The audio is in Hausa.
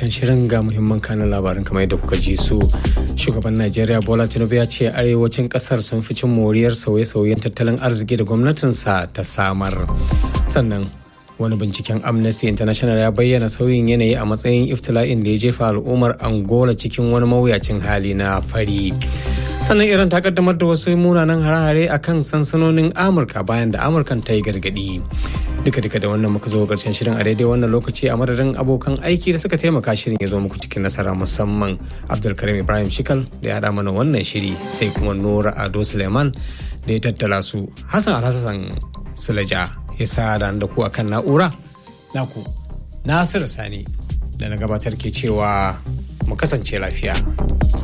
karshen shirin ga muhimman kanin labarin kamar yadda kuka ji su shugaban najeriya bola tinubu ya ce arewacin kasar sun fi cin moriyar sauye-sauyen tattalin arziki da gwamnatinsa ta samar sannan wani binciken amnesty international ya bayyana sauyin yanayi a matsayin iftila'in da ya jefa al'ummar angola cikin wani mawuyacin hali na fari sannan iran ta kaddamar da wasu munanan hare-hare a kan sansanonin amurka bayan da amurkan ta yi gargadi duka-duka da wannan muka zo karshen shirin a daidai wannan lokaci a madadin abokan aiki da suka taimaka shirin ya zo muku cikin nasara musamman abdulkarim ibrahim shikal da ya haɗa mana wannan shiri sai kuma nura ado suleiman da ya tattala su hassan alhassan sulaja ya sa da ku akan na'ura naku nasiru sani da na gabatar ke cewa mu kasance lafiya.